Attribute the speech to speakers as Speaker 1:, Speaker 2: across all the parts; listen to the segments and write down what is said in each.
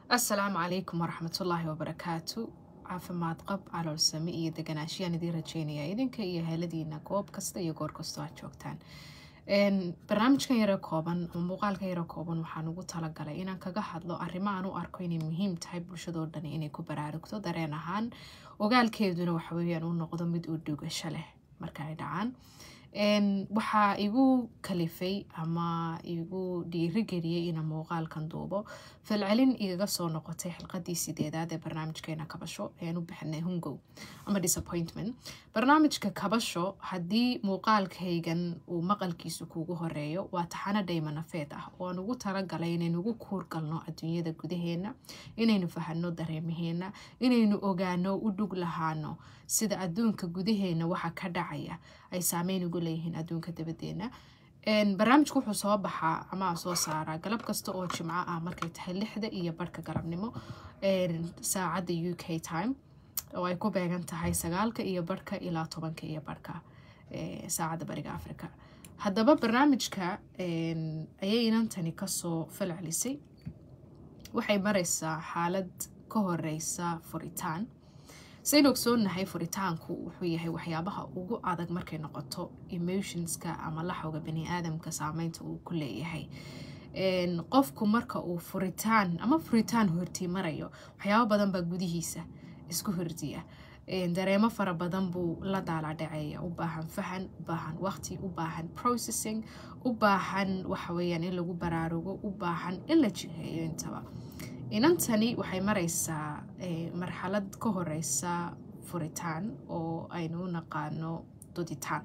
Speaker 1: asalaamu calaykum waraxmatullaahi wabarakaatu caafimaad qab caloolsame iyo deganaashiyaan idiin rajeynaya idinka iyo heladiina goob kasta iyo goor kastoo aad joogtaan barnaamijkan yaro kooban ama muuqaalkan yaro kooban waxaan ugu talagalay inaan kaga hadlo arrimo aan u arko inay muhiim tahay bulshadoo dhani inay ku baraarugto dareen ahaan ogaalkeeduna waxaweyaan u noqdo mid uu dhugasho leh marka ay dhacaan waxaa igu kalifay ama igu dhiirigeliyey inaan muuqaalkan duubo falcelin igaga soo noqotay xilqadii sideedaad ee barnaamijkeena kabasho ean u bixinay hungow ama disappointment barnaamijka kabasho haddii muuqaalkaygan uu maqalkiisu kuugu horeeyo waa taxano dhaymanafeed ah oo aan ugu talagalay inaynu ugu kuurgalno adduunyada gudaheena inaynu fahano dareemaheena inaynu ogaano u dhug lahaano sida adduunka gudaheena waxa ka dhacaya ay saameyn ugu leeyihiin adduunka dabadeena barnaamijku wuxuu soo baxaa ama soo saaraa galab kasta oo jimco ah markay tahay lixda iyo barhka galabnimo saacadda u k time oo ay ku beegan tahay sagaalka iyo barhka ilaa tobanka iyo barhka saacadda bariga africa haddaba barnaamijka ayay inantani kasoo falcelisay waxay mareysaa xaalad ka horeysa furitaan saynu ogsoonahay furitaanku wuxuu yahay waxyaabaha ugu adag markay noqoto emotionska ama laxawga bani-aadamka saameynta uu ku leeyahay qofku marka uu furitaan ama furitaan hortii marayo waxyaabo badan baa gudihiisa isku hordiya dareemo fara badan buu la daalaadhaceeya u baahan fahan u baahan waqti u baahan processing u baahan waxaweyaan in lagu baraarugo u baahan in la jiheeyo intaba inantani waxay mareysaa marxalad ka horeysa furitaan oo aynu u naqaano duditaan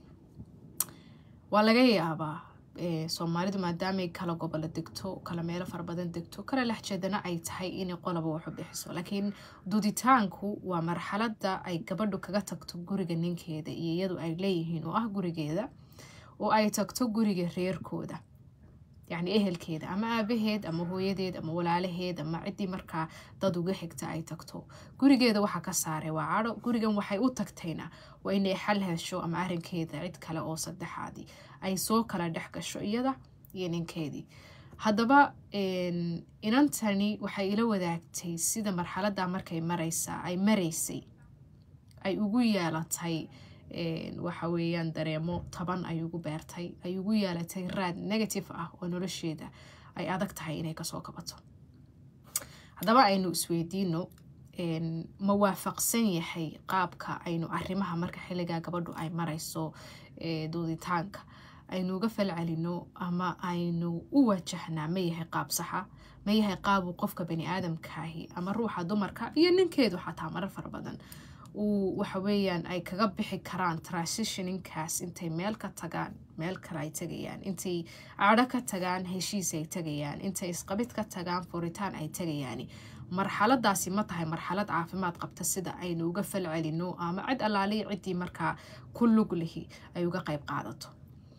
Speaker 1: waa laga yaabaa soomaalidu maadaamay kala gobolo degto kala meelo fara badan degto kala lexjeedana ay tahay inay qoloba waxu bixiso laakiin duditaanku waa marxalada ay gabadhu kaga tagto guriga ninkeeda iyo iyadu ay leeyihiin oo ah gurigeeda oo ay tagto guriga reerkooda yacni ehelkeeda ama aabaheed ama hooyadeed ama walaalaheed ama ciddii markaa dad uga xigta ay tagto gurigeeda waxaa ka saaray waa cadho gurigan waxay u tagtayna waa inay xal hesho ama arrinkeeda cid kale oo saddexaadii ay soo kala dhex gasho iyada iyo ninkeedii haddaba inantani waxay ila wadaagtay sida marxaladda markay mareysaa ay mareysay ay ugu yeelatay waxa weeyaan dareemo taban ay ugu beertay ay ugu yeelatay raad negative ah oo nolosheeda ay adag tahay inay kasoo kabato haddaba aynu isweydiino ma waafaqsan yahay qaabka aynu arrimaha marka xilligaa gabadhu ay mareyso duuditaanka aynu uga falcelino ama aynu u wajahnaa ma yahay qaab saxa ma yahay qaabuu qofka bani aadamkaahi ama ruuxa dumarka iyo ninkeedu xataa marar fara badan uu waxaweyaan ay kaga bixi karaan transitioninkaas intay meel ka tagaan meel kale ay tagayaan intay cadho ka tagaan heshiis ay tagayaan intay isqabid ka tagaan furitaan ay tagayaan marxaladaasi ma tahay marxalad caafimaad qabta sida aynu uga falcelino ama cid allaaliya ciddii markaa ku lug lihi ay uga qayb qaadato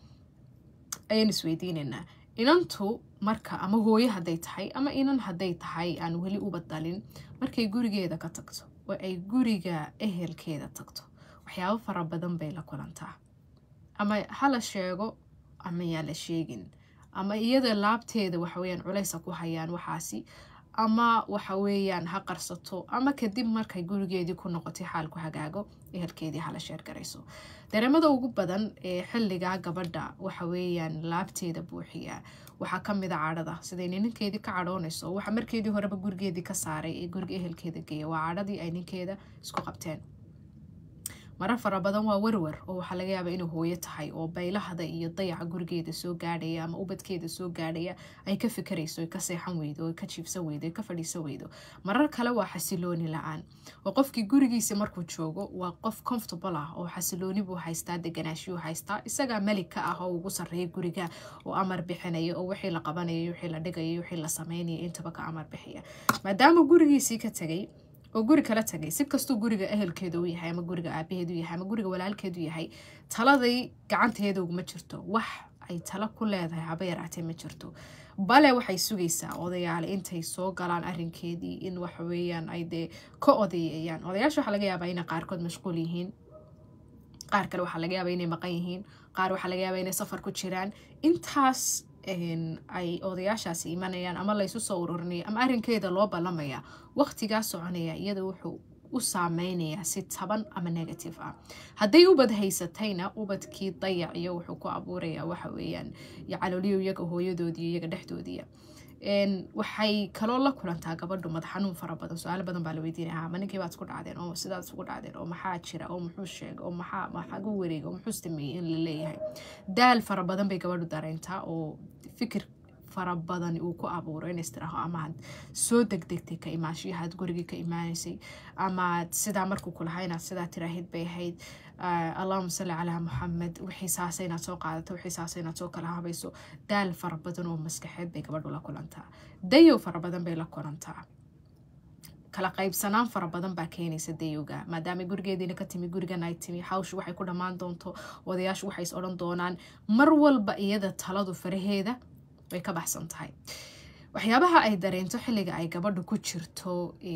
Speaker 1: ayaan isweydiinaynaa inantu marka ama hooyo hadday tahay ama inan hadday tahay aan weli uba dalin markay gurigeeda ka tagto oo ay guriga ehelkeeda tagto waxyaabo fara badan bay la kulantaa ama hala sheego ama yaa la sheegin ama iyada laabteeda waxaweyaan culeysa ku hayaan waxaasi ama waxaweyaan ha qarsato ama kadib markay gurigeedii ku noqotay xaalku hagaago ehelkeedii hala sheergarayso dareemada ugu badan ee xilligaa gabadha waxaweyaan laabteeda buuxiya waxaa kamida cadhada siday ninkeedii ka cadhoonayso waxa markeedii horeba gurigeedii ka saaray ee guriga ehelkeeda geeya waa cadhadii ay ninkeeda isku qabteen marar fara badan waa werwer oo waxaa laga yaaba inay hooyo tahay oo baylahda iyo dayaca gurigeeda soo gaadhaya ama ubadkeeda soo gaadhaya ay ka fikarayso ka seexan weydo ka jiibsan weydo ka fadhiisan weydo marar kale waa xasilooni la-aan oo qofkii gurigiisa markuu joogo waa qof comfortable ah oo xasilooni buu haystaa deganaashiyuu haystaa isagaa melig ka ah oo ugu sarreeya guriga oo amar bixinaya oo wixii la qabanayo wixii la dhigaya wixii la sameynaya intaba ka amar bixiya maadaama gurigiisii ka tegay oo guri kala tagay si kastuu guriga ehelkeeda u yahay ama guriga aabaheedu yahay ama guriga walaalkeedu yahay taladay gacanteeda uguma jirto wax ay tala ku leedahay haba yaraatee ma jirto bale waxay sugaysaa odayaale intay soo galaan arinkeedii in waxaweyaan ay dee ka odayeeyaan odayaasha waxaa laga yaabaa inay qaarkood mashquul yihiin qaar kale waxaa laga yaaba inay maqan yihiin qaar waxaa laga yaaba inay safar ku jiraan intaas ay odayaashaasi imanayaan ama laysu soo ururinaya ama arrinkeeda loo ballamaya waqtigaa soconaya iyada wuxuu u saameynayaa si taban ama negative ah hadday ubad haysatayna ubadkii dayac iyo wuxuu ku abuurayaa waxa weeyaan calooliyo iyaga hooyadoodii iyaga dhexdoodiiya waxay kaloo la kulantaa gabadhu madax xanuun fara badan su-aalo badan baa la weydiinaya ma ninkii baad isku dhacdeen oo sidaad isku dhacdeen oo maxaa jira oo muxuu sheega oo maxaa maxagu wareega oo muxuu sameeyey in la leeyahay daal fara badan bay gabadhu dareyntaa oo fikir fara badan uu ku abuuro inays tiraho amaad soo degdegtay ka imaanshiyahaad gurigii ka imaanaysay amaad sidaa markuu kulahaa inaad sidaa tiraahid bay ahayd allahuma salli calaa muxamed wixii saasa inaad soo qaadato wixii saasa inaad soo kala habayso daal fara badan oo maskaxeed bay gabadhu la kulantaa dayow fara badan bay la kulantaa kala qaybsanaan fara badan baa keenaysa dayowga maadaama gurigeediina ka timi gurigan ay timi hawshu waxay ku dhammaan doonto odayaashu waxay is odhan doonaan mar walba iyada taladu faraheeda way ka baxsan tahay waxyaabaha ay dareento xilliga ay gabadhu ku jirto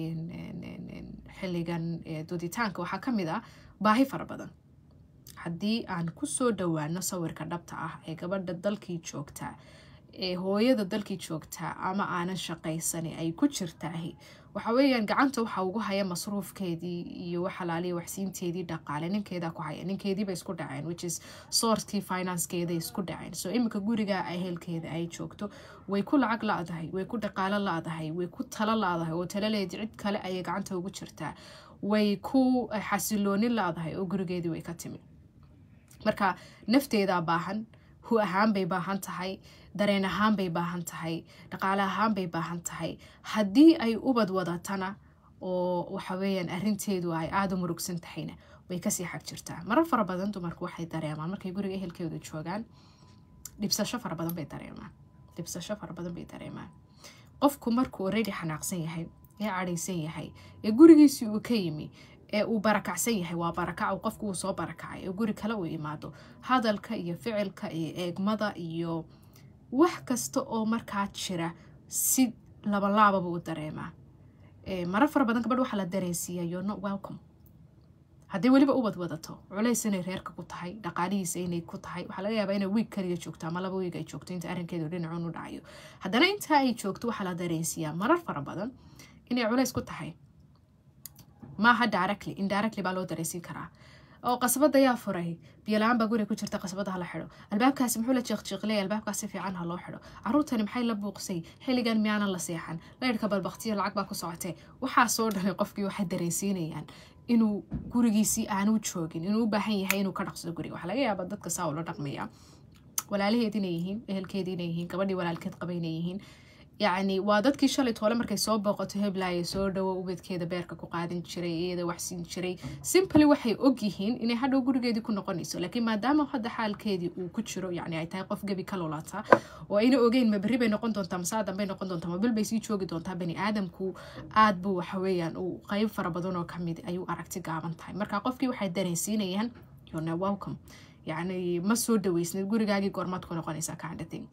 Speaker 1: xilligan duditaanka waxaa ka mid ah baahi fara badan haddii aan kusoo dhowaano sawirka dhabta ah ee gabadha dalkii joogtaa ee hooyada dalkii joogtaa ama aanan shaqaysani ay ku jirtaahi waxa weeyaan gacanta waxa ugu haya masruufkeedii iyo waxalaaliya waxsiinteedii dhaqaale ninkeedaa ku haya ninkeediiba isku dhaceen which is sourcekii financekeeda isku dhaceen so iminka guriga ehelkeeda ay joogto way ku lacag la-dahay way ku dhaqaalo la-dahay way ku talo la-dahay oo talaleedi cid kale ayay gacanta ugu jirtaa way ku xasilooni la-dahay oo gurigeedii way ka timi marka nafteedaa baahan hu ahaan bay baahan tahay dareen ahaan bay baahan tahay dhaqaale ahaan bay baahan tahay haddii ay ubad wadatana oo waxaweyaan arinteedu ay aada u murugsan tahayna way kasii xag jirtaa marar fara badan dumarku waxay dareemaan markay guriga ehelkeedu joogaan dhibsasho fara badan bay dareemaan dhibsasho fara badan bay dareemaan qofku markuu already xanaaqsan yahay ee cadhaysan yahay ee gurigiisii uu ka yimi ee uu barakacsan yahay waa barakac qofku uu soo barakacay ee guri kale uu imaado hadalka iyo ficilka iyo eegmada iyo wax kasta oo markaa jira si labalaababa u dareemaa marar fara badan gabadh waxaa la dareensiiyaa you're not welcome hadday weliba ubad wadato culays inay reerka ku tahay dhaqaalihiisa inay ku tahay waxaa laga yaabaa inay wiig kaliya joogto ama laba wiig ay joogto inta arrinkeedu dhinacuun u dhacayo haddana intaa ay joogto waxaa la dareensiiyaa marar fara badan inay culays ku tahay maaha directly indirectly baa loo dareysiin karaa oo qasbada yaa furay biyola-aan baa guriga ku jirta qasbada hala xido albaabkaasi muxuu la jeeqjeeqley albaabkaas si fiican ha loo xido caruurtani maxay la buuqsay xilligan miyaanan la seexan laydhka balbaktiyo lacag baa ku socotee waxaasoo dhanay qofkii waxay dareensiinayaan inuu gurigiisii aanu joogin inuu u baahan yahay inuu ka dhaqsado guriga waxaa laga yaabaa dadka saa ula dhaqmaya walaalaheed inay yihiin ehelkeed inay yihiin gabadhii walaalkeed qaba inay yihiin yacni waa dadkii shalay toole markay soo booqato heblaaya soo dhawo ubadkeeda beerka ku qaadan jiray iyada waxsiin jiray simply waxay ogyihiin inay hadhow gurigeedii ku noqonayso laakiin maadaama hadda xaalkeedii uu ku jiro yani ay tahay qof gebi ka lulata oo ayna ogeyn ma berri bay noqon doontaa masaa danbay noqon doontaa ma bil bay sii joogi doontaa bani aadamku aad buu waxaweeyaan uu qeyb fara badan oo kamid ayuu aragti gaaban tahay marka qofkii waxay dareensiinayaan yona welcome yacni ma soo dhaweysnid gurigaagii goormaad ku noqonaysaa kaandhating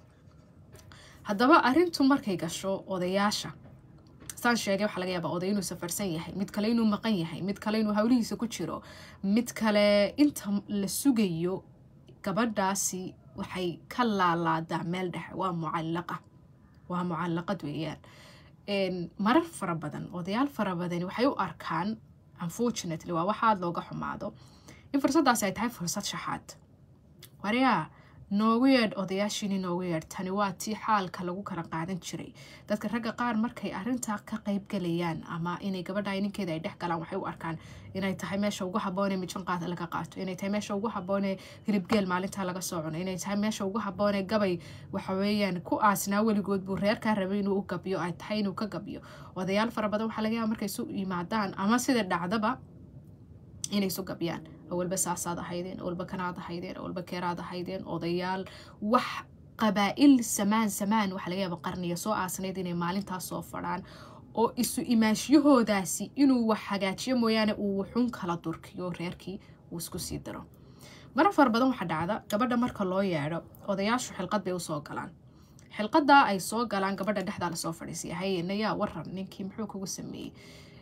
Speaker 1: haddaba arintu markay gasho odayaasha saan sheegay waxaa laga yaabaa oday inuu safarsan yahay mid kale inuu maqan yahay mid kale inuu hawlihiisa ku jiro mid kale inta la sugayo gabadhaasi waxay ka laalaadaa meel dhexe waa mucallaqa waa mucallaqad weeyaan marar fara badan odayaal fara badani waxay u arkaan unfortunately waa waxaad looga xumaado in fursaddaasi ay tahay fursad shaxaad waryaa noogu yeedh odayaashiini noogu yeedh tani waa tii xaalka lagu kala qaadan jiray dadka ragga qaar markay arintaa ka qayb galayaan ama inay gabadha ninkeeda ay dhex galaan waxay u arkaan inay tahay meesha ugu haboonee mijan qaad laga qaato inay tahay meesha ugu haboonee hilibgeel maalintaa laga soo cuno inay tahay meesha ugu haboonee gabay waxaweeyaan ku aasnaa weligood buu reerkaa rabay inuu u gabyo ay tahay inuu ka gabyo odayaal fara badan waxaa laga yaaba markay isu yimaadaan ama sida dhacdaba inay isu gabyaan awalba saasaad ahaydeen awalba kanaad ahaydeen awalba keeraad ahaydeen odayaal wax qabaa-il samaan samaan waxaa laga yaaba qarniya soo aasnayd inay maalintaas soo fadhaan oo isu imaashiyahoodaasi inuu wax hagaajiyo mooyaane uu wuxuun kala durkiyo reerkii uu isku sii diro marar fara badan waxaa dhacda gabadha marka loo yeedho odayaashu xilqad bay usoo galaan xilqadaa ay soo galaan gabadha dhexdaa lasoo fadhiisiya haye nayaa waran ninkii muxuu kugu sameeyey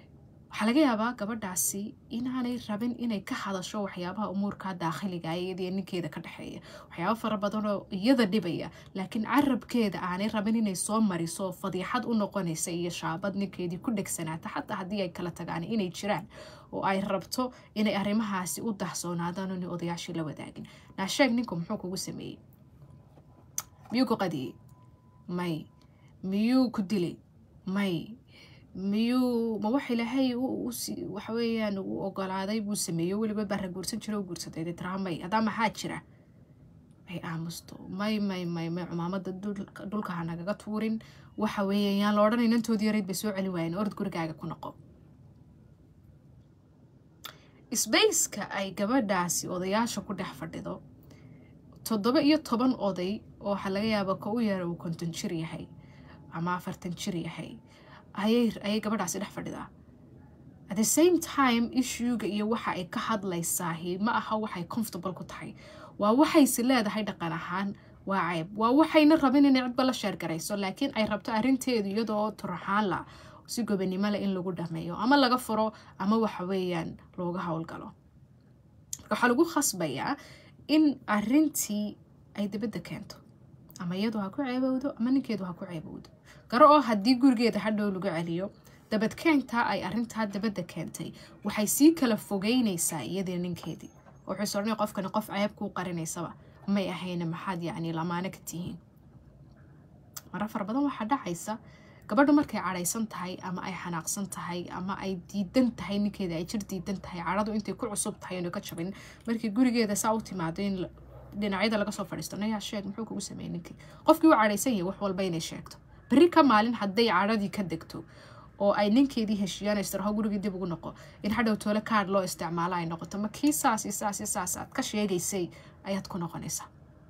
Speaker 1: waxaa laga yaabaa gabadhaasi inaanay rabin inay ka hadasho waxyaabaha umuurka daakhiliga iyadiyo ninkeeda ka dhexeeya waxyaaba fara badanoo iyada dhibaya laakiin carabkeeda aanay rabin inay soo mariso fadiixad u noqonaysa iyo shaabad ninkeedii ku dhegsanaata xataa haddii ay kala tagaan inay jiraan oo ay rabto inay arrimahaasi u dahsoonaadaan oona odayaashii la wadaagin naasheeg ninku muxuu kugu sameeyey miyuu ku qadiyey may miyuu ku dilay may miyuu ma wax ilaahay waxa weeyaan u ogolaaday buu sameeyo weliba barra guursan jira u guursaday dee tiraa may haddaa maxaa jira may aamusto may may may may cumaamada dhulka ha nagaga tuurin waxa weeye yaan la odhanay nantoodii yareyd bay soo celi waayeen orod gurigaaga ku noqo sbaceka ay gabadhaasi odayaasha ku dhex fadhido toddoba iyo toban oday oo waxaa laga yaaba ka u yara uu konton jir yahay ama afartan jir yahay ayay gabadhaasi dhex fadhidaa at the same time issuega iyo waxa ay ka hadlaysaahi ma aha waxay comfortable ku tahay waa waxaysi leedahay dhaqan ahaan waa ceyb waa waxayna rabin inay cidba la sheergarayso laakiin ay rabto arrinteedu iyadoo turaxaan la si gobanimo leh in lagu dhameeyo ama laga furo ama waxa weeyaan looga howlgalo marka waxaa lagu khasbayaa in arrintii ay dibadda keento ama iyadu ha ku ceebowdo ama ninkeedu ha ku ceebowdo garo oo haddii gurigeeda hadhow lagu celiyo dabadkeentaa ay arrintaa dabadda keentay waxay sii kala fogeynaysaa iyadii ninkeedii wuxuu is odhanay qofkani qof ceeb kuu qarinaysaba may ahayna maxaad yacni lamaano ka tihiin mara fara badan waxaa dhacaysa gabadhu markay cadhaysan tahay ama ay xanaaqsan tahay ama ay diidan tahay ninkeeda ay jir diidan tahay cadhadu intay ku cusub tahay inu ka jabin markii gurigeeda saa u timaado in dhinacyada laga soo fadhiisto nayaa sheeg muxuu kugu sameeyey ninkii qofkii u cadhaysan yahay wax walba inay sheegto berri ka maalin hadday cadhadii ka degto oo ay ninkeedii heshiiyaan istirho gurigii dib ugu noqo in hadhow toole kaad loo isticmaalo ay noqoto ma kii saasi saasi saas aad ka sheegaysay ayaad ku noqonaysaa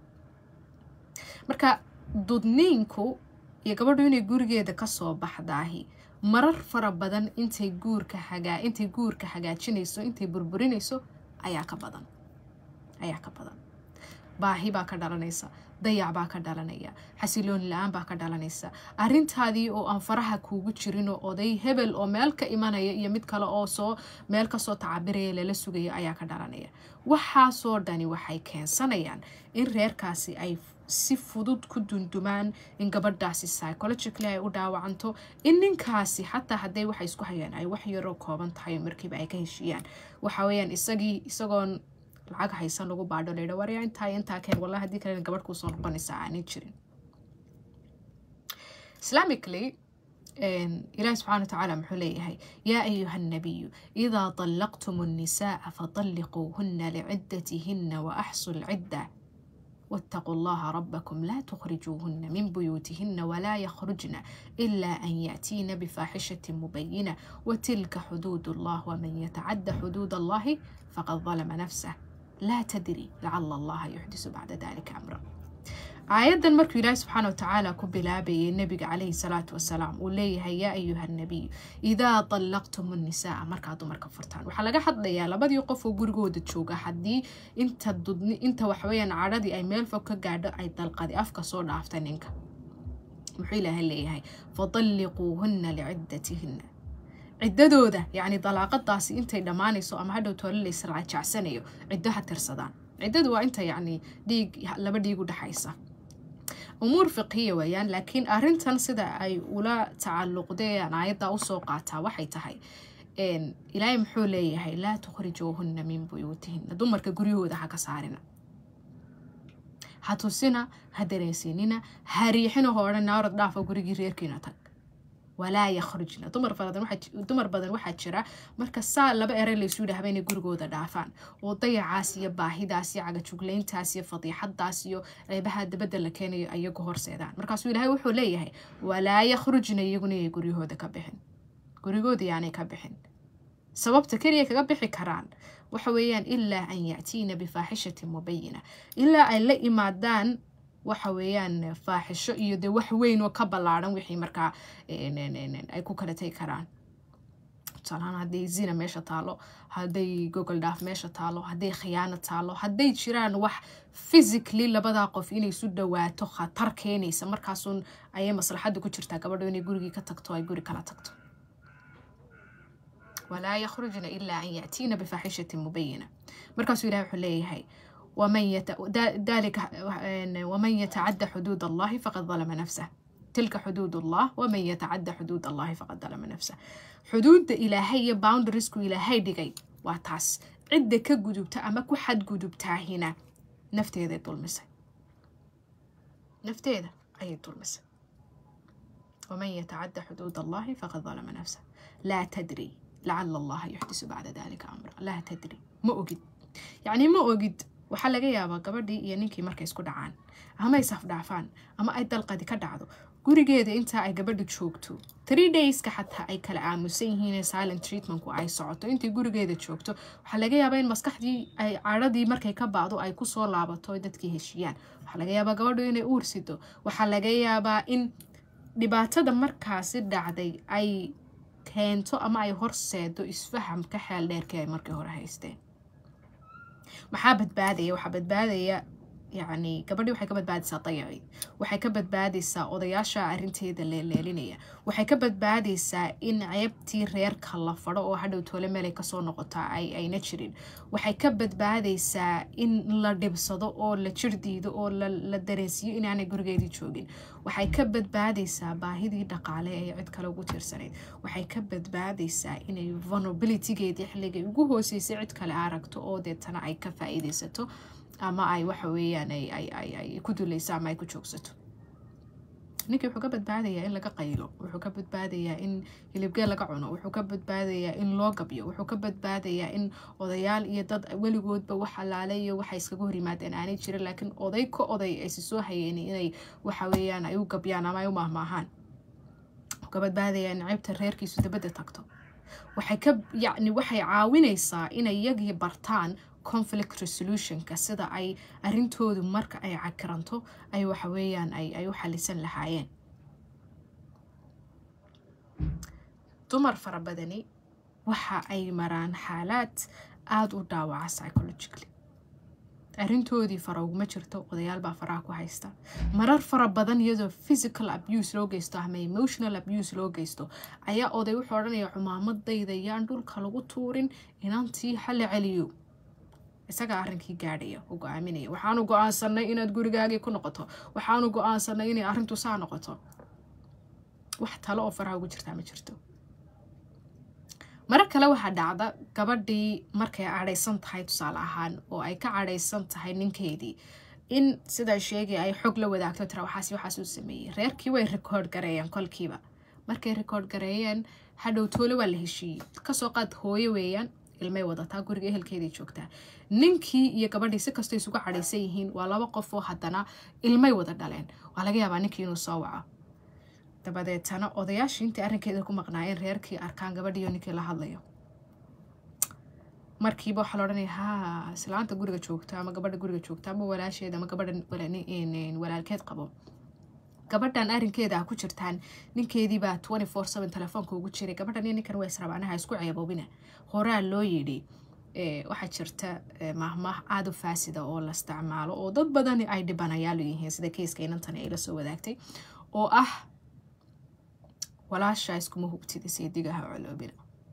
Speaker 1: marka dudniinku iyo gabadhu inay gurigeeda kasoo baxdaahi marar fara badan intay guurka hagaa intay guurka hagaajinayso intay burburinayso ayaa ka badan ayaa ka badan baahi baa ka dhalanaysa dayac baa ka dhalanaya xasilooni la-aan baa ka dhalanaysa arrintaadii oo aan faraha kuugu jirinoo oday hebel oo meel ka imanaya iyo mid kale oo soo meel kasoo tacabiraya lala sugaya ayaa ka dhalanaya waxaasoo dhani waxay keensanayaan in reerkaasi ay si fudud ku dundumaan in gabadhaasi psychologically ay u dhaawacanto in ninkaasi xataa hadday waxay isku hayaan ay wax yaroo kooban tahay markiiba ay ka heshiiyaan waxa weeyaan isagii isagoon lacag haysan lagu baadho laydha warya intaa intaa keen wallahi haddii kalena gabadh kuusoo noqonaysaa aanay jirin islamically ilaahi subxana watacaala muxuu leeyahay yaa ayuha annabiyu idaa طallaqtum الnisaءa faطalliquuhuna licidatihina waaxsu lcidda واتقوا الله ربكم لا تخرجوهن من بيوتهن ولا يخرجن إلا أن يأتين بفاحشة مبينة وتلك حدود الله ومن يتعد حدود الله فقد ظلم نفسه لا تدري لعل الله يحدث بعد ذلك أمرا aayadan markuu ilaahi subxaana watacaala ku bilaabayay nebiga caleyhi salaatu wasalaam uu leeyahay yaa ayuha nabiyu idaa dallaqtum nnisaa markaa dumarka furtaan waxaa laga hadlayaa labadii qof oo gurigooda jooga haddii inta dudni inta waxaweyaan cadhadii ay meel fog ka gaadho ay dalqadi afka soo dhaafta ninka muxuu ilaahay leeyahay fadalliquuhunna licidatihina ciddadooda yacni dalaaqadaasi intay dhammaanayso ama hadhow toole la israajacsanayo ciddo ha tirsadaan ciddadu waa inta yacni dhiig laba dhiig u dhexaysa umuur fiqhiya weeyaan laakiin arrintan sida ay ula tacalluqdeen aayadda usoo qaataa waxay tahay ilaahay muxuu leeyahay laa tukhrijuuhunna min buyuutihina dumarka guryahooda ha ka saarina ha tusina ha dareensiinina ha riixina ho odhan naarad dhaafa gurigii reerkiina tag walaa yakhrujna dumar badan waxaa jira marka saa laba ere laysu yidhaahba inay gurigooda dhaafaan oo dayacaas iyo baahidaas iyo cagajuglayntaas iyo fadiixadaas iyo ceebaha dabadda la keenayo ayagu horseedaan markaasuu ilaahay wuxuu leeyahay walaa yakhrujna iyaguna inay guryahooda ka bixin gurigooda yaanay ka bixin sababta keliya kaga bixi karaan waxa weeyaan ilaa an ya'tiina bifaaxishatin mubayina ilaa ay la imaadaan waxa weeyaan faaxisho iyo dee wax weyn oo ka ballaadhan wixii markaa ay ku kala tegi karaan tusaalahaan hadday zina meesha taalo hadday gogol dhaaf meesha taalo hadday khiyaano taalo hadday jiraan wax physically labadaa qof inay isu dhawaato khatar keenaysa markaasun ayay maslaxadda ku jirtaa gabadho inay gurigii ka tagto ay guri kala tagto walaa yakhrujna ilaa an ya'tiina bifaaxishatin mubayina markaasuu ilahi wuxuu leeyahay waman yatacadda xuduud allahi faqad dalama nafsah tilka xuduud allah waman yatacadda xuduud allahi faqad dalama nafsah xuduudda ilaahay iyo boundariesku ilaahay dhigay waa taas cidda ka gudubta ama ku xadgudubtaahina nafteeday dulmisay nafteeda ayay dulmisay waman yatacadda xuduud allahi faqad dalama nafsah laa tadri lacala allaha yuxdisu bacda dalika amra laa tadri ma ogid yacni ma ogid waxaa laga yaabaa gabadhii iyo ninkii markay isku dhacaan ama ay safdhaafaan ama ay dalqadi ka dhacdo gurigeeda intaa ay gabadha joogto three dayska xataa ay kala aamusan yihiin silent treatmentku ay socoto intay gurigeeda joogto waxaa laga yaabaa in maskaxdii ay cadhadii markay ka bacdo ay kusoo laabato ay dadkii heshiiyaan waxaa laga yaabaa gabadhu inay uursido waxaa laga yaabaa in dhibaatada markaasi dhacday ay keento ama ay horseedo isfahamka xeel dheerkii ay markii hore haysteen maxaa badbaadaya waxaa badbaadaya yacni gabadhii waxay ka badbaadaysaa dayacii waxay ka badbaadaysaa odayaasha arrinteeda leeleelinaya waxay ka badbaadaysaa in ceebtii reerka la fadho oo hadhow toole meelay kasoo noqotaa ay ayna jirin waxay ka badbaadaysaa in la dhibsado oo la jir diido oo la dareensiiyo inaanay gurigeedii joogin waxay ka badbaadaysaa baahidii dhaqaale ee cid kale ugu tiirsanayd waxay ka badbaadaysaa inay vulnerabilitygeedii xilligay ugu hooseysay cid kale aragto oo deetana ay ka faa-iideysato ama ay waxa weeyaan ay ku dulayso ama ay ku joogsato ninkii wuxuu ka badbaadayaa in laga qaylo wuxuu ka badbaadayaa in hilibgeel laga cuno wuxuu ka badbaadayaa in loo gabyo wuxuu ka badbaadayaa in odayaal iyo dad weligoodba wax alaale iyo waxay iskaga hor yimaadeen aanay jirin laakiin oday ka oday aysi soo hayeen inay waxa weeyaan ay u gabyaan ama ay u mahmaahaan wuxuu ka badbaadayaa in ceybta reerkiisu dabadda tagto waxay ka yacni waxay caawinaysaa inay iyagii bartaan conflict resolutionka sida ay arrintoodu marka ay cakiranto ay waxa weeyaan ay u xalisan lahaayeen dumar fara badani waxa ay maraan xaalaad aada u dhaawaca psychologically arrintoodii fara uguma jirto odayaal baa faraha ku haysta marar fara badan iyadoo physical abuse loo geysto ama emotional abuse loo geysto ayaa oday wuxuu odhanaya cumaamadayda yaan dhulka lagu tuurin inantii hala celiyo isagaa arrinkii gaadhaya u go-aaminaya waxaanu go-aansanay inaad gurigaagii ku noqoto waxaanu go-aansanay inay arrintu saa noqoto wax talo oo faraha ugu jirtaa ma jirto marar kale waxaa dhacda gabadhii markay cadhaysan tahay tusaale ahaan oo ay ka cadhaysan tahay ninkeydii in sidaa sheegay ay xog la wadaagto tira waxaas waxaas uu sameeyey reerkii way record gareeyeen kolkiiba markay record gareeyeen hadhow toole waa la heshiiyey kasoo qaad hooyo weeyaan ilmay wadataa guriga ehelkeeday joogtaa ninkii iyo gabadhii si kastoo isugu cadhaysan yihiin waa laba qof oo haddana ilmay wada dhaleen waa laga yaabaa ninkii inuu soo waco dabadeetana odayaashii intii arrinkeeda ku maqnaayeen reerkii arkaan gabadhiiyo ninkii la hadlayo markiiba waxaa la odhanaya ha islaanta guriga joogta ama gabadha guriga joogta ama walaasheeda ama gabadha walaalkeed qabo gabadhan arrinkeeda ah ku jirtaan ninkeediibaa twenty four seven telefoonka ugu jiray gabadhan iyo ninkan waa israbanaha isku ceeboobina horaa loo yidhi waxaa jirta mahmaah aada u faasida oo la isticmaalo oo dad badani ay dhibanayaal yihiin sida keiska inantani ay la soo wadaagtay oo ah walaasha iskuma hubtida seedigaha coloobina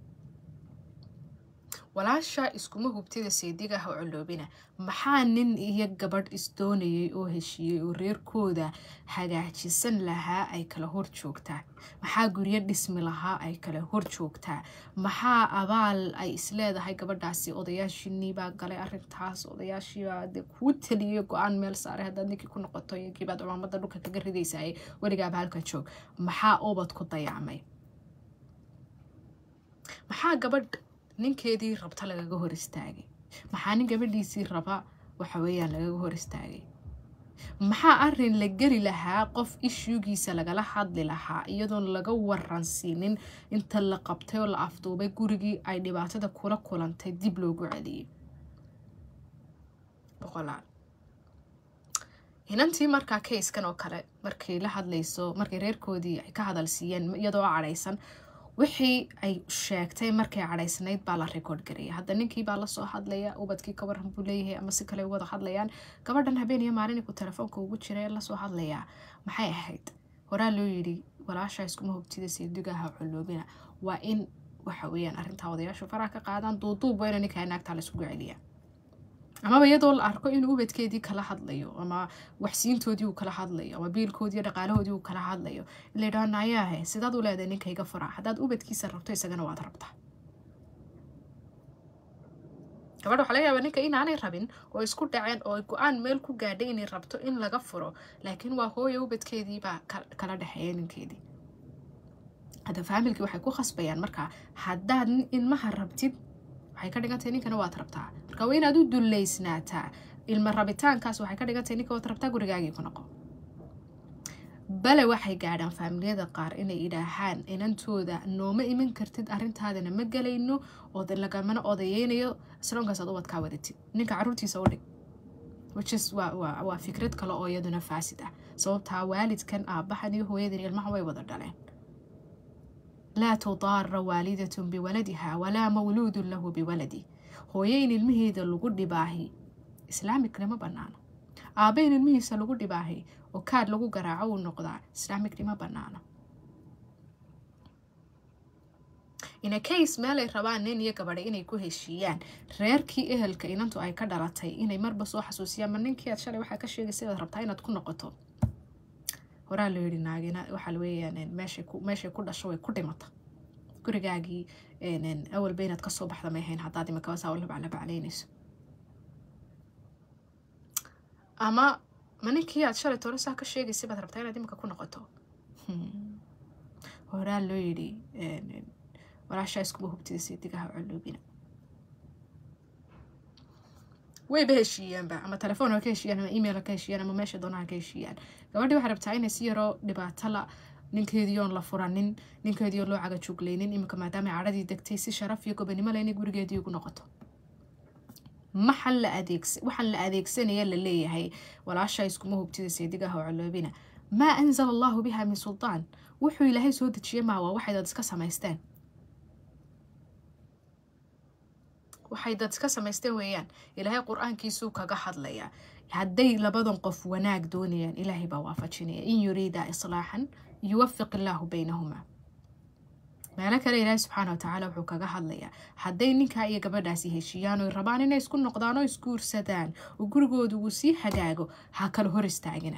Speaker 1: walaasha iskuma hubtida seedigaha coloobina maxaa nin iyo gabadh isdoonayay oo heshiiyey oo reerkooda hagaajisan lahaa ay kala hor joogtaa maxaa guryo dhismi lahaa ay kala hor joogtaa maxaa abaal ay isleedahay gabadhaasi odayaashiinibaa galay arintaas odayaashiibaa de kuu taliyay go-aan meel saaray haddaad ninkii ku noqoto iyokiibaad cumaamada dhulka kaga ridaysaay weligaaba halka joog maxaa ubad ku dayacmay maxaa gabadh ninkeedii rabta lagaga hor istaagay maxaa nin gabadhiisii raba waxa weeyaan lagaga hor istaagay maxaa arin la geli lahaa qof ishuugiisa lagala hadli lahaa iyadoon laga waransiinin inta la qabtay oo la afduubay gurigii ay dhibaatada kula kulantay dib loogu celiyay boqolaal inantii markaa kayskan oo kale markay la hadlayso markay reerkoodii ay ka hadal siiyeen iyadoo cadhaysan wixii ay sheegtay markay cadhaysnayd baa la record garaya hadda ninkii baa lasoo hadlaya ubadkii ka waran buu leeyahay ama si kale wada hadlayaan gabadhan habeen iyo maalinku telefoonka ugu jira lasoo hadlayaa maxay ahayd horaa loo yidhi walaasha iskuma hogtida seedigaha coloobina waa in waxa weeyaan arrintaa odayaashu faraha ka qaadaan duuduub waa ina ninkaa naagtaa laiskugu celiyaa amaba iyadoo la arko inuu ubadkeedii kala hadlayo ama waxsiintoodii uu kala hadlayo ama biilkoodii dhaqaalahoodii uu kala hadlayo ila yidhaha nayaahe sidaad u leedahay ninkayga fara haddaad ubadkiisa rabto isagana waad rabtaa gabadha waxaa laga yaabaa ninka inaanay rabin oo isku dhaceen oo go-aan meel ku gaadhay inay rabto in laga furo laakiin waa hooya ubadkeediibaa kala dhexeeya ninkeedii hadda faamilkii waxay ku khasbayaan markaa haddaad ilmaha rabtid waxay ka dhigantahay ninkana waad rabtaa marka waa inaad u dullaysnaataa ilma rabitaankaas waxay ka dhigantahay ninka waad rabtaa gurigaagii ku noqo bale waxay gaadhaan faamiliyada qaar inay idhaahaan inantooda nooma iman kartid arrintaadana ma gelayno oo lagamana odayeynayo islaamkaasaad ubadkaa wadatid ninka caruurtiisa u dhig whichis waa fikrad kale oo iyaduna faasid ah sababtaa waalidkan aabbahan iyo hooyadan ilmaha way wada dhaleen laa tudaara waalidatun biwaladiha walaa mawluudun lahu biwaladi hooyo in ilmaheeda lagu dhibaahi islaamikna ma banaano aabba in ilmihiisa lagu dhibaahi oo kaad lagu garaaco uu noqdaa islaamikni ma banaano ina case meelay rabaan nin iyo gabadha inay ku heshiiyaan reerkii ehelka inantu ay ka dhalatay inay marba soo xasuusiyaan ma ninkii aad shalay waxaa ka sheegaysa inaad rabtaa inaad ku noqoto horaa loo yidhi naagina waxaa weeyaan meeshay ku dhasho way ku dhimata gurigaagii awalba inaad kasoo baxda may ahayn haddaad imakabasa labaclabacaynayso ama ma ninkii aad shalay toona saa ka sheegaysa baad rabtaa inaad imika ku noqoto horaa loo yidhi walaashaa iskuma hubtida seedigaha coloobina wayba heshiiyaanba ama telefoon ha ka heshiiyaan ama email ha ka heshiiyaan ama meesha doona ha ka heshiiyaan gabadhii waxay rabtaa inay si yaroo dhibaato la ninkeediiyoon la furanin ninkeediioo loo cagajugleynin iminka maadaama cadhadii degtay si sharaf iyo gobanimo le inay gurigeedii ugu noqoto maxan la adeegsa waxaan la adeegsanaya la leeyahay walaashaa iskuma hubtida seedigaha oo coloobina maa anzala allahu biha min sultaan wuxuu ilaahay soo dejiyey maa waa waxay dad iska samaysteen waxay dad iska samaysteen weeyaan ilaahay qur-aankiisuu kaga hadlayaa hadday labadan qof wanaag doonayaan ilaahay baa waafajinaya in yuriida islaaxan yuwafiq illaahu baynahumaa meelo kale ilaahay subxaana wa tacaala wuxuu kaga hadlayaa hadday ninkaa iyo gabadhaasi heshiiyaan oy rabaan inay isku noqdaan oo isguursadaan oo gurigoodu uu sii hagaago ha kala hor istaagina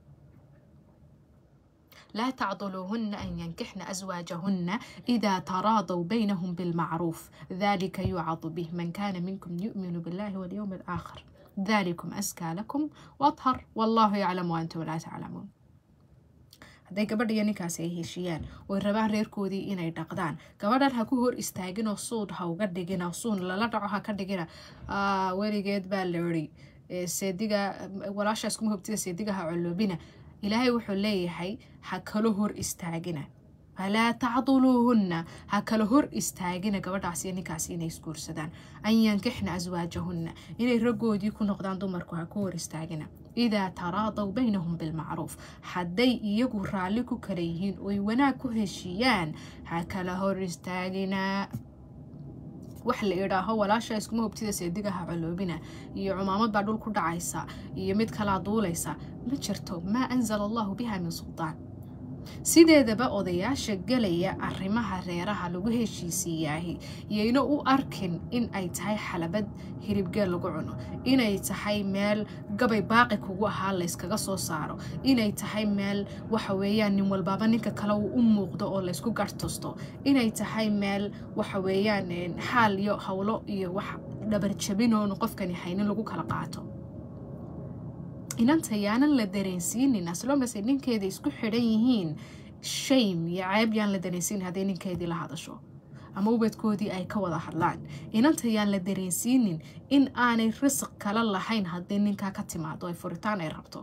Speaker 1: لا تعضلوهن أن ينكحن أزواجهن إذا تراضوا بينهم بالمعروف ذلك يوعظ به من كان منكم يؤمن بالله واليوم الآخر ذلكم أزكى لكم وأطهر والله يعلم وأنتم لا تعلمون hadday gabadha iyo ninkaasi ay heshiiyaan oy rabaan reerkoodii inay dhaqdaan gabadhan ha ku hor istaaginoo suud ha uga dhigina suun lala dhaco ha ka dhigina weligeed baa la iri seediga walaashaas kuma hobtida seediga ha coloobina ilaahay wuxuu leeyahay ha kala hor istaagina falaa tacduluuhunna ha kala hor istaagina gabadhaas iyo ninkaasi inay isguursadaan an yankixna aswaajahunna inay raggoodii ku noqdaan dumarku ha ku hor istaagina idaa taraadaw baynahum bilmacruuf hadday iyagu raalli ku kala yihiin oy wanaag ku heshiiyaan ha kala hor istaagina wax la idhaaho walaasha iskuma hubtida seedigaha coloobina iyo cumaamad baa dhul ku dhacaysa iyo mid kalaa duulaysa ma jirto maa anzala allahu biha min sultaan sideedaba odayaasha gelaya arrimaha reeraha lagu heshiisiiyaahi yayna u arkin in ay tahay xalabad hiribgeel lagu cuno inay tahay meel gabay baaqi kugu ahaa layskaga soo saaro inay tahay meel waxa weeyaan nin walbaaba ninka kale uu u muuqdo oo laysku gartusto inay tahay meel waxa weeyaan xaal iyo howlo iyo wax dhabarjabinoonu qofkani haynin lagu kala qaato inanta yaanan la dareensiinin aslomase ninkeeda isku xidhan yihiin shame iyo ceeb yaan la dareensiinin hadday ninkeedii la hadasho ama ubadkoodii ay ka wada hadlaan inanta yaan la dareensiinin in aanay risiq kala lahayn haddii ninkaa ka timaado ay furitaan ay rabto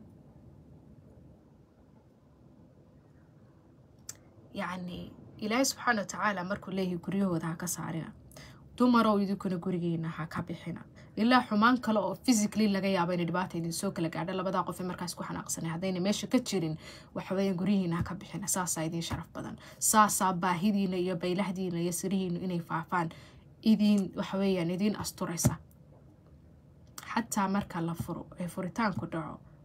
Speaker 1: yacni ilaahay subxaana wa tacaala markuu leeyahay guryahooda ha ka saarina dumarow idinkuna gurigeena ha ka bixina ilaa xumaan kale oo physically laga yaabo inay dhibaata idin soo kala gaadho labadaa qof ee markaas ku xanaaqsanay haddayna meesha ka jirin waxaweeyaan guryihiina ha ka bixina saasaa idiin sharaf badan saasaa baahidiina iyo baylahdiina iyo sirihiinu inay faafaan idiin waxaweeyaan idiin asturaysa xataa marka la furo ee furitaanku dhaco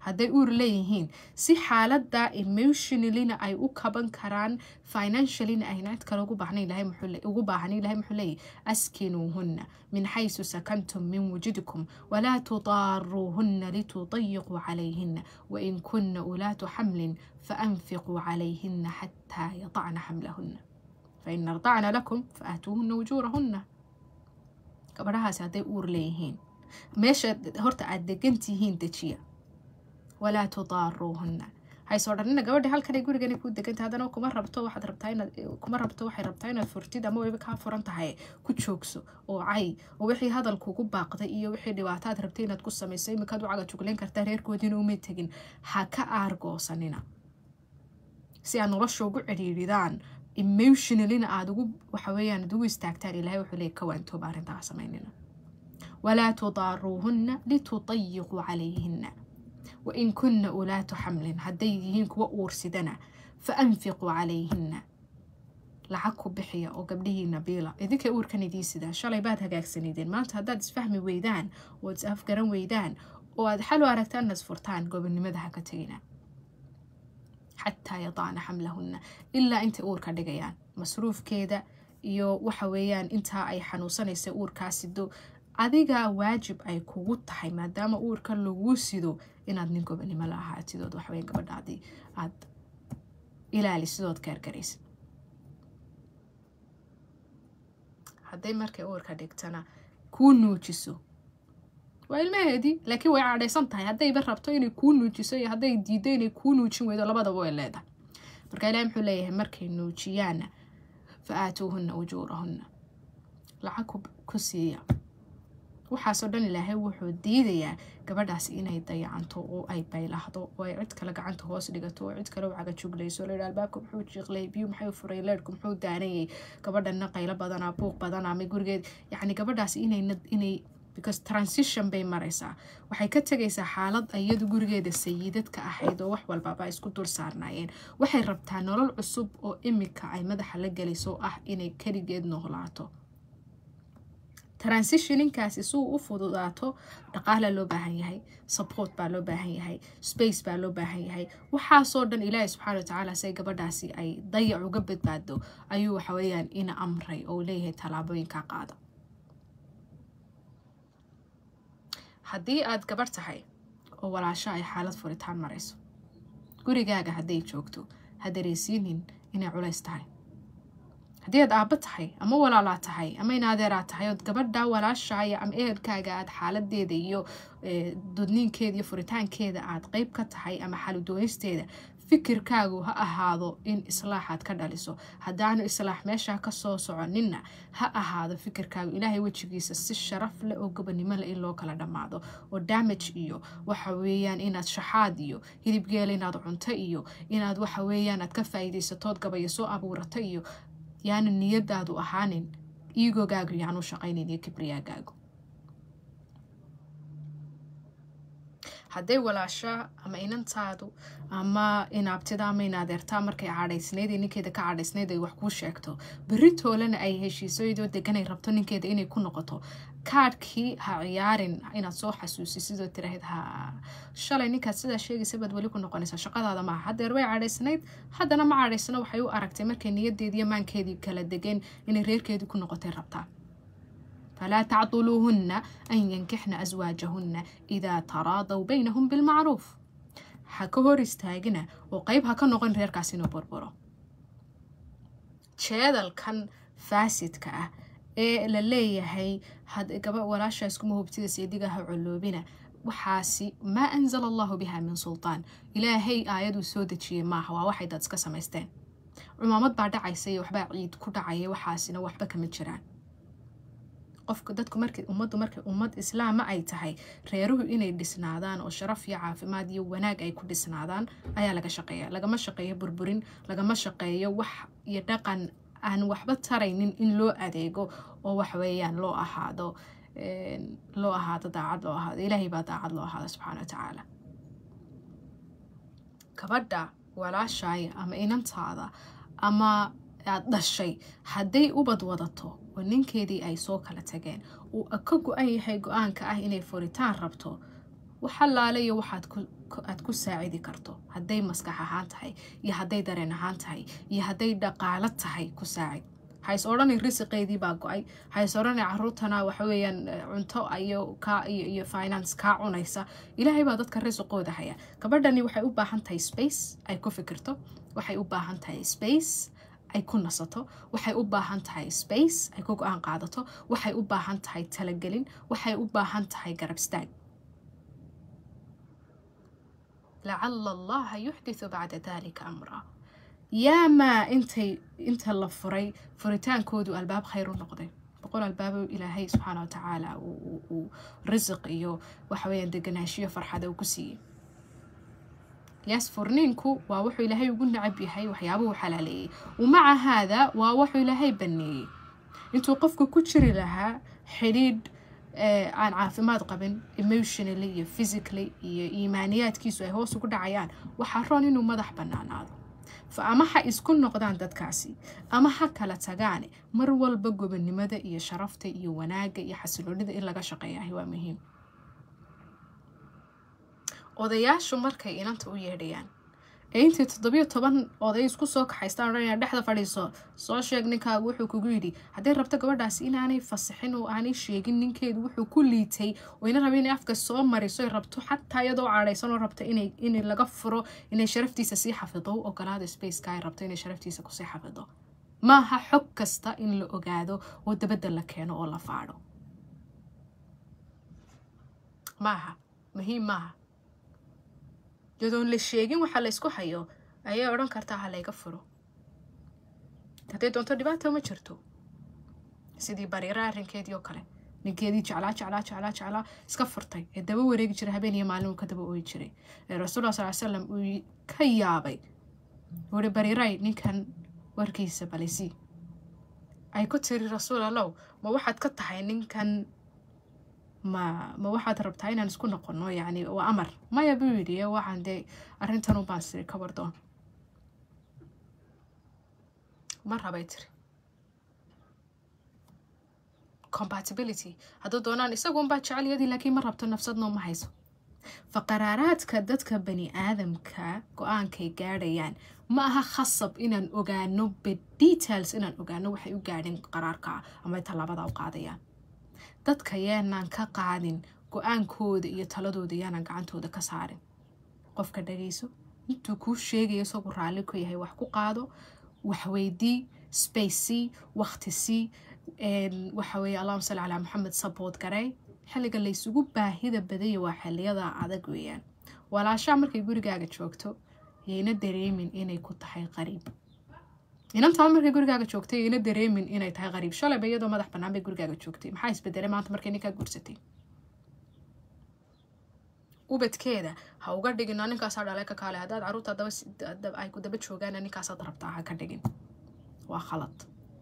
Speaker 1: hadday uur leeyihiin si xaaladda emotionalina ay u kaban karaan financialina ayna cid kale ugu baahan ilahay muxuu leeyahy askinuuhunna min xaysu sakantum min wujudikum walaa tudaaruuhunna litudayiquu calayhina wain kuna ulaatu xamlin faanfiquu calayhina xataa yadacna xamlahunna fain ardacna lakum faatuuhunna wujuurahunna gabadhahaasi hadday uur leeyihiin meesha horta aada degantihiin dejiya walaa tudaaruuhunna haysoo dhanina gabadhi halkanay gurigana ku deganta haddana kuma rabto waxaad rabtaa inaad kuma rabto waxay rabtaa inaad furtid ama wayba kaa furan tahay ku joogso oo cay oo wixii hadalkuugu baaqday iyo wixii dhibaato aad rabtay inaad ku samayso iminkaad u cagajuglayn kartaa reerkoodiina uma tegin ha ka aargoosanina si aad nolosha ugu cidhiidhidaan emotionalina aada ugu waxaweyaan ad ugu istaagtaan ilahay wuxuu leey kawaantooba arrintaa samaynina walaa tudaaruuhunna litudayiquu calayhina wain kunna ulaatu xamlin hadday yihiin kuwa uursidana fa anfiquu calayhina lacag ku bixiya oo gabdhihiina biila idinka uurkan idii sidaa shalay baad hagaagsanideen maanta haddaad isfahmi weydaan oo is afgaran weydaan oo aad xal u aragtaan inaad furtaan gobonimada ha ka tegina xataa yadacna xamlahunna ilaa intay uurka dhigayaan masruufkeeda iyo waxa weeyaan intaa ay xanuunsanaysa uurkaa sido adiga waajib ay kugu tahay maadaama uurka lagu sido inaad nin gobonimo la ahaatidood waxaweya gabadhaadii aad ilaalisidood gaargaraysa hadday markay uurka dhigtana kuu nuujiso waa ilmaheedii laakiin way cadhaysan tahay haddayba rabto inay kuu nuujiso iyo hadday diiddo inay kuu nuujin weydo labadaba way leedahay marka ilahi muxuu leeyahay markay nuujiyaana fa aatuuhunna ujuurahunna lacag ku siiya waxaasoo dhan ilaahay wuxuu diidayaa gabadhaasi inay dayacanto oo ay baylahdo oo ay cid kale gacanta hoos dhigato oo cid kale u cagajuglayso la albaabka muxuu jiiqlay biyu maxay furay leerhku muxuu daanayay gabadhana qaylo badanaa buuq badanaa ma gurigeed yacni gabadhaasi inay because transition bay maraysaa waxay ka tegaysaa xaalad iyadu gurigeeda sayidadka ahayd oo wax walbaba isku dul saarnaayeen waxay rabtaa nolol cusub oo imika ay madaxa la gelayso ah inay keligeed noolaato transitioninkaasi suu u fududaato dhaqaala loo baahan yahay support baa loo baahan yahay space baa loo baahan yahay waxaasoo dhan ilaahi subxaana watacaala say gabadhaasi ay dayac uga badbaado ayuu waxaweyaan ina amray oo leeyahay tallaabooyinka qaada haddii aad gabarh tahay oo walaasho ay xaalad furitaan marayso gurigaaga hadday joogto ha dareysiinin inay culays tahay haddii aad aabbo tahay ama walaalaa tahay ama inaadeeraa tahay ood gabadha walaashaaya ama ehelkaaga aad xaaladeeda iyo dudniinkeeda iyo furitaankeeda aad qeyb ka tahay ama xaludooysteeda fikirkaagu ha ahaado in islaaxaad ka dhaliso haddaanu islaax meeshaa kasoo soconinna ha ahaado fikirkaagu ilaahay wejigiisa si sharaf leh oo gobonimo leh in loo kala dhammaado oo damage iyo waxa weeyaan inaad shaxaad iyo hilibgeela inaad cunto iyo inaad waxa weeyaan aad ka faa'iidaysatood gabayo soo abuurato iyo yaanu niyadaadu ahaanin iigogaagu yaanu shaqaynayn iyo kibriyaagaagu hadday walaasha ama inantaadu ama inaabtida ama inaadeertaa markay cadhaysnayd ee ninkeeda ka cadhaysnayd ay wax kuu sheegto beritoolena ay heshiiso iyadoo deganay rabto ninkeeda inay ku noqoto kaadhkii ha ciyaarin inaad soo xasuusi sidoo tirahayd ha shalay ninkaad sidaa sheegaysa baad weli ku noqonaysaa shaqadaada maaha haddeer way cadhaysnayd haddana ma cadhaysno waxay u aragtay markay niyadeediiyo maankeedii kala degeen inay reerkeedii ku noqotay rabtaa falaa tacduluuhunna an yankixna aswaajahunna idaa taraadaw baynahum bilmacruuf ha ka hor istaagina oo qeyb ha ka noqon reerkaas inuu burburo jeedalkan faasidka ah ee la leeyahay gaba walaashaas kuma hubtida seediga ha coloobina waxaasi maa anzala allahu biha min sultaan ilaahay aayaduu soo dejiyey maaha waa waxay dad iska samaysteen cumaamad baa dhacaysa iyo waxbaa ciid ku dhacaya waxaasina waxba kama jiraan qofka dadku markay ummaddu markay ummad islaama ay tahay reeruhu inay dhisnaadaan oo sharaf iyo caafimaad iyo wanaag ay ku dhisnaadaan ayaa laga shaqeeya lagama shaqeeyo burburin lagama shaqeeyo wax iyo dhaqan aan waxba taraynin in loo adeego oo waxweeyaan loo ahaado loo ahaado daacad loo ahaado ilaahay baa daacad loo ahaado subxaana watacaala gabadha walaashaaya ama inantaada ama aad dhashay hadday ubad wadato oo ninkeedii ay soo kala tageen uu ka go-an yahay go-aanka ah inay furitaan rabto waxalaalayo waxaad aad ku saacidi karto hadday maskax ahaan tahay iyo hadday dareen ahaan tahay iyo hadday dhaqaalo tahay ku saacid hays odhanay risiqeydii baa go-ay hays odhanay caruurtana waxaweyaan cunto iyo ka iyo finance kaa cunaysa ilaahay baa dadka risiqooda haya gabadhani waxay u baahan tahay space ay ku fikirto waxay u baahan tahay space ay ku nasato waxay u baahan tahay space ay ku go-aan qaadato waxay u baahan tahay talagelin waxay u baahan tahay garab staag lacala allaha yuxdithu bacda dalika amra yaamaa intay inta la furay furitaankoodu albaab khayr u noqday boqol albaabo ilaahay subxaana wa tacaala uu risiq iyo waxaweyaan deganaashiyo farxada uu ku siiyey yaas furniinku waa wuxuu ilaahay ugu nacab yahay waxyaabuhu xalaaleeyey wamaca haada waa wuxuu ilaahay baneeyey intuu qofka ku jiri lahaa xidhiidh aan caafimaad qabin emotionally iyo physically iyo iimaaniyaadkiisu ay hoos ugu dhacayaan waxaa roon inuu madax banaanaado fa ama ha isku noqdaan dadkaasi ama ha kala tagaane mar walba gobonnimada iyo sharafta iyo wanaagga iyo xasiloonida in laga shaqeeyahay waa muhiim odayaashu markay inanta u yeedhayaan ee intii toddobiyo toban oday isku soo kaxaystaan odhanaya dhexda fadhiiso soo sheeg ninkaagu wuxuu kugu yidhi hadday rabto gabadhaasi inaanay fasixin oo aanay sheegin ninkeedu wuxuu ku liitay oo ina raba inay afka soo mariso rabto xataa iyadoo cadhaysan oo rabto in laga furo inay sharaftiisa sii xafido u ogolaada spaceka ay rabto inay sharaftiisa kusii xafido maaha xog kasta in la ogaado oo dabadda la keeno oo la faadho maaha muhiim maaha yadoon la sheegin waxaa la ysku hayo ayay odhan kartaa ha layga furo hadday doonto dhibaata ma jirto sidii bariira arrinkeedii oo kale ninkeedii jeclaa jeclaa jeclaa jeclaa iska furtay ee daba wareegi jiray habeen iyo maalin uu ka daba ooyi jiray ee rasuullah sal slam uu ka yaabay wuhi bariiray ninkan warkiisa balisi ay ku tiri rasuul allow ma waxaad ka tahay ninkan ma ma waxaad rabtaa inaan isku noqono yacni waa amar maya buu yidhi waxaan dee arrintan ubaan siri ka wardoon ma rabay tiri compatibility hadduu doonaan isagu unbaa jecelyadii laakiin ma rabto nafsadnoo ma hayso fa qaraaraadka dadka bani aadamka go-aankay gaadhayaan ma aha khasab inaan ogaano bedetails inaan ogaano waxay u gaadhin qaraarka ama tallaabada u qaadayaan dadka yaanaan ka qaadin go-aankooda iyo taladooda yaanaan gacantooda ka saarin qofka dhagayso intuu kuu sheegayo isagu raalli ku yahay wax ku qaado waxweydii spacey waktisii waxa weeye allahuma salli calaa maxamed sabood garey xilliga laysugu baahida badaya waa xiliyada adag weeyaan walaashaa markay gurigaaga joogto yayna dareemin inay ku tahay qariib inantaa markay gurigaaga joogtay yayna dareemin inay tahay qariib shalayba iyadoo madax bannaan bay gurigaaga joogtay maxaa isbedelay maanta markay ninkaa guursatay ubadkeeda ha uga dhigin ninkaasaa dhalay ka kaale haddaad caruurta ay ku daba joogaan ninkaasaad rabtaa ha ka dhigin waa khalad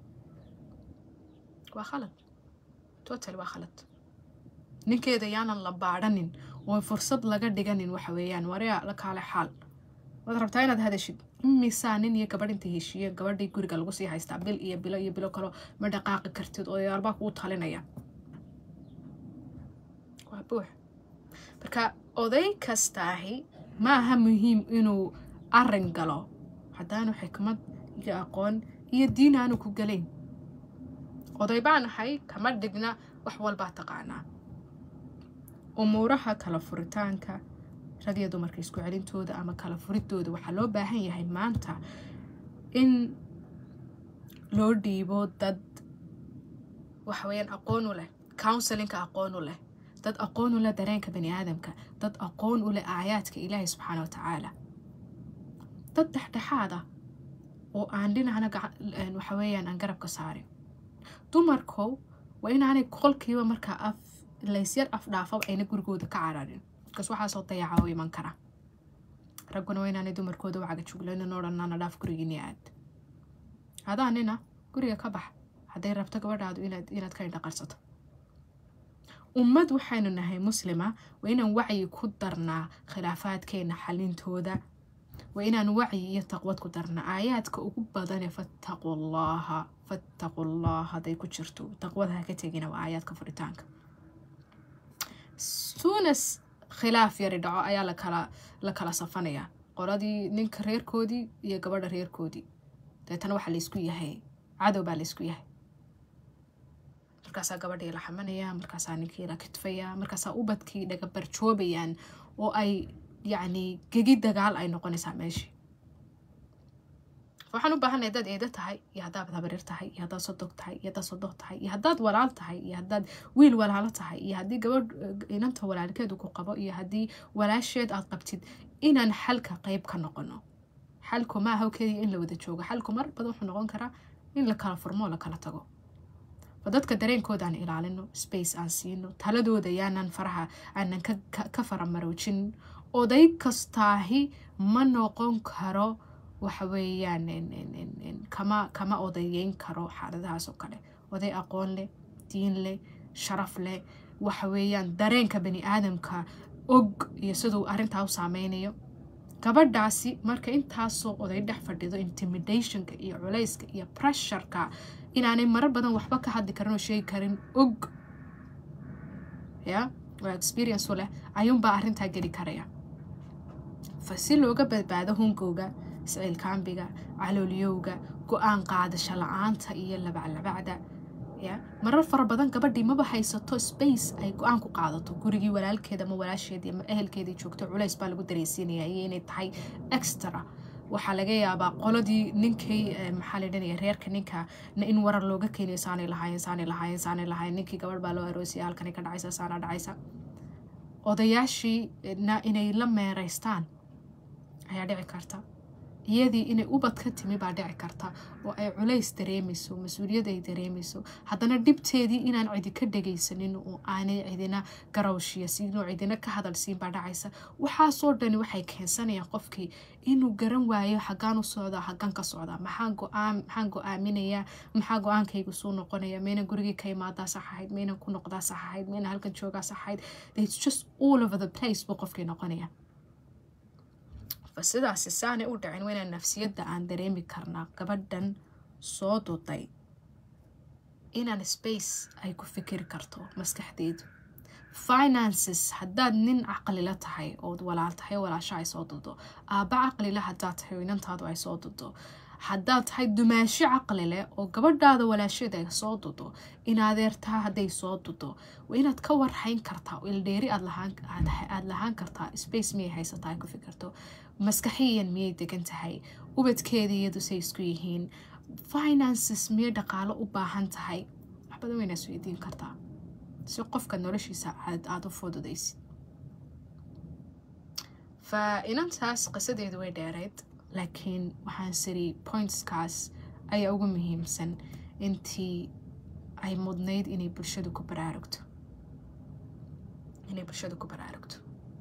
Speaker 1: waa khalad total waa khalad ninkeeda yaanan la baadhanin oo fursad laga dhiganin waxa weeyaan waria la kaale xaal waad rabtaa inaad hadashid imisaa nin iyo gabadh inta heshiiye gabadhii guriga lagu sii haystaa bil iyo bilo iyo bilo kalo ma dhaqaaqi kartid odayaalbaa kuu talinaya waa buux marka oday kastaahi ma aha muhiim inuu arin galo haddaanu xikmad iyo aqoon iyo diin aanu ku galayn oday baan ahay kama dhigna wax walbaa taqaanaa umuuraha kala furitaanka rag iyo dumarka isku celintooda ama kala furidooda waxaa loo baahan yahay maanta in loo dhiibo dad waxaweyaan aqoon u leh counselinka aqoon u leh dad aqoon u leh dareenka bani aadamka dad aqoon u leh aayaadka ilaahay subxaana wa tacaala dad dhexdhexaad ah oo aan dhinacna waxaweyaan aan garabka saarin dumarkow waa inaanay qolkiiba markaa af laysyar afdhaafaba ayna gurigooda ka cararin markaas waxaasoo dayaca oo iman kara ragguna waa inaanay dumarkooda wacaga juglaynin odhanana dhaaf gurigiini aad adaa nina guriga ka bax hadday rabto gabadhaadu inaad ka indhaqarsato ummad waxaynu nahay muslima waa inaan wacyi ku darnaa khilaafaadkeena xalintooda waa inaan wacyi iyo taqwad ku darnaa aayaadka ugu badane fattaqu llaha fattaqu llah hadday ku jirto taqwada ha ka tegina waa aayaadka furitaanka sunas khilaaf yari dhaco ayaa lakala la kala safanayaa qoladii ninka reerkoodii iyo gabadha reerkoodii deetana waxaa laysku yahay cadow baa laysku yahay markaasaa gabadhii la xamanaya markaasaa ninkii la kitfaya markaasaa ubadkii dhaga barjoobayaan oo ay yacni gegi dagaal ay noqonaysaa meeshii waxaan u baahanay haddaad eedo tahay iyo haddaad habarir tahay iyo haddaad sodog tahay iyo haddaad sodoh tahay iyo haddaad walaal tahay iyo haddaad wiil walaalo tahay iyo haddii gabadh inanta walaalkeedu ku qabo iyo haddii walaasheed aad qabtid inaan xalka qeyb ka noqono xalku maaha keliya in la wada joogo xalku mar badan wuxuu noqon karaa in la kala furmo oo la kala tago oo dadka dareenkooda aan ilaalino space aan siino taladooda yaanan faraha aanan ka faramaroojin oday kastaahi ma noqon karo waxa weeyaan kama kama odayeyn karo xaaladahaas oo kale oday aqoon leh diin leh sharaf leh waxa weeyaan dareenka bani aadamka og iyo siduu arrintaa u saameynayo gabadhaasi marka intaasoo oday dhex fadhido intimidationka iyo culayska iyo pressureka inaanay marar badan waxba ka hadli karin oo sheegi karin og ya oo experience u leh ayuunbaa arrintaa geli karaya fa si looga badbaado hungowga siciilkaambiga caloolyowga go-aan qaadasho la-aanta iyo labaclabacda ya marar fara badan gabadhii maba haysato space ay go-aan ku qaadato gurigii walaalkeeda ama walaasheedii ama ehelkeedii joogto culays baa lagu dareysiinaya iyo inay tahay extra waxaa laga yaabaa qoladii ninkii maxaa la dhanaya reerka ninka in warar looga keenayo saanay lahaayeen saanay lahaayeen saanay lahaayeen ninkii gabadh baa loo aroosiyay halkani ka dhacaysa saana dhacaysa odayaashiina inay la meeraystaan ayaa dhici karta iyadii inay ubad ka timi baa dhici karta oo ay culays dareemayso mas-uuliyad ay dareemayso haddana dhibteedii inaan cidi ka dhagaysanin oo aanay cidina garawshiya siin oo cidina ka hadal siin baa dhacaysa waxaasoo dhani waxay keensanayaan qofkii inuu garan waayo xaggaan u socdaa xaggaan ka socdaa maxaan go-aan maxaan go-aaminayaa maxaa go-aankaygu suu noqonaya maynan gurigii ka imaadaa sax ahayd maynan ku noqdaa sax ahayd maynan halkan joogaa sax ahayd it's just all over the place buu qofkii noqonaya sidaasi saanay u dhicin waynaan nafsiyadda aan dareemi karnaa gabadhan soo duday inaan space ay ku fikiri karto maskaxdeedu finances haddaad nin caqlila tahay ood walaal tahay walaasho ay soo dudo aabba caqlila haddaad tahay oo inantaadu ay soo dudo haddaad tahay dumaasho caqli leh oo gabadhaada walaasheeda ay soo dudo in adeertaa hadday soo dudo waa inaad ka warhayn kartaa oo ildheeri aada lahaan kartaa space miyay haysataa ay ku fikirto maskaxiyan miyay degan tahay ubadkeeda iyadu say isku yihiin finances miyay dhaqaalo u baahan tahay wax badan wayna isweydiin kartaa si qofka noloshiisa aada u fududaysid fa inantaas qisadeedu way dheereyd laakiin waxaan siri pointskaas ayaa ugu muhiimsan intii ay mudnayd inay bulshadu ku baraarugto inay bulshadu ku baraarugto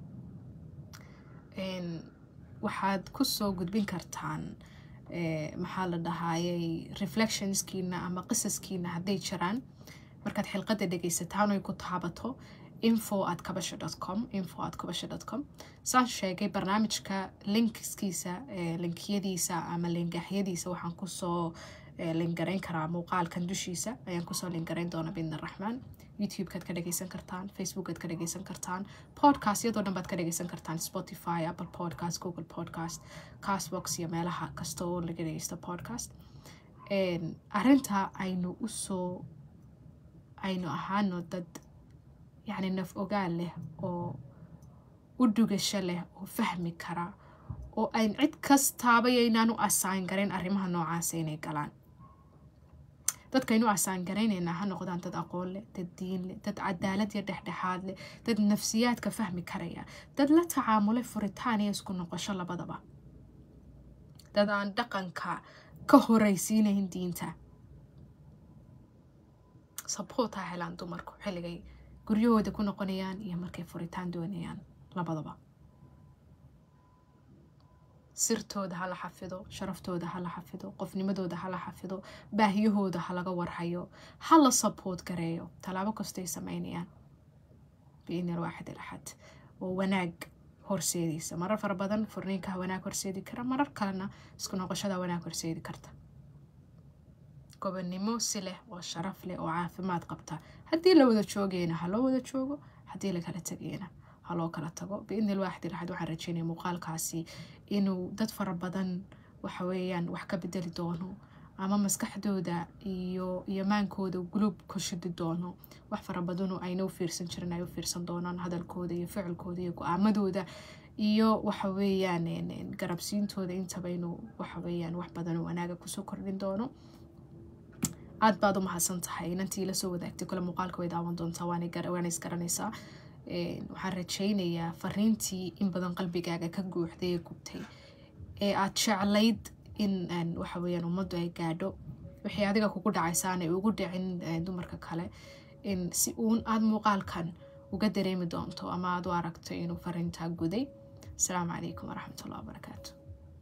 Speaker 1: waxaad kusoo gudbin kartaan maxaa la dhahaayay reflectionskiina ama qisaskiina hadday jiraan markaad xilqadda dhegaysataan oy ku taabato info at kabasha dot com info at kabasha dot com saan sheegay barnaamijka linkskiisa linkiyadiisa ama lingaxyadiisa waxaan kusoo lingarayn karaa muuqaalkan dushiisa ayaan kusoo lingarayn doona bidn araxmaan youtube-kaad ka dhageysan kartaan facebookaad ka dhageysan kartaan podcast iyadoo dhan baad ka dhageysan kartaan spotify apple podcast google podcast castbox iyo meelaha kasta oo laga dhageysto podcast arinta aynu usoo aynu ahaano dad yacni naf ogaal leh oo u dhugasho leh oo fahmi kara oo ayn cid kastaaba yaynaan u asaan garayn arrimaha noocaasa inay galaan dadkaynu asaan garaynaynaa ha noqdaan dad aqoon leh dad diin leh dad cadaalad iyo dhexdhexaad leh dad nafsiyaadka fahmi karaya dad la tacaamulay furitaan iyo isku noqosho labadaba dad aan dhaqanka ka horeysiinayn diinta sabort ha helaan dumarku xilligay guryahooda ku noqonayaan iyo markay furitaan doonayaan labadaba sirtooda ha la xafido sharaftooda ha la xafido qofnimadooda ha la xafido baahiyahooda ha laga warhayo ha la saboort gareeyo tallaabo kastay sameynayaan biidni alwaaxid alaxad oo wanaag horseediisa marar fara badan furniinkaha wanaag horseedi kara marar kalena isku noqoshada wanaag horseedi karta gobonnimo si leh oo sharaf leh oo caafimaad qabta haddii la wada joogayna ha loo wada joogo haddii lakala tegayna ha loo kala tago biidni ilwaaxid iraxad waxaan rajeynaya muuqaalkaasi inuu dad fara badan waxa weeyaan wax ka bedeli doono ama maskaxdooda iyo iyo maankooda guluub ku shidi doono wax fara badanoo ayna u fiirsan jirin ay u fiirsan doonaan hadalkooda iyo ficilkooda iyo go-aamadooda iyo waxa weeyaan garabsiintooda intaba inuu waxa weeyaan wax badan oo wanaaga kusoo kordhin doono aad baad u mahadsan tahay inantii ila soo wadaagtay kole muuqaalka way daawan doontaa waana isgaranaysaa waxaan rajaynayaa fariintii in badan qalbigaaga ka guuxday ee gubtay ee aad jeclayd in waxa weyaan ummaddu ay gaadho wixii adiga kugu dhacaysaanay ugu dhicin dumarka kale in si uun aada muuqaalkan uga dareemi doonto ama aad u aragto inuu fariintaa guday asalaamu calaykum waraxmatullahi wabarakaatu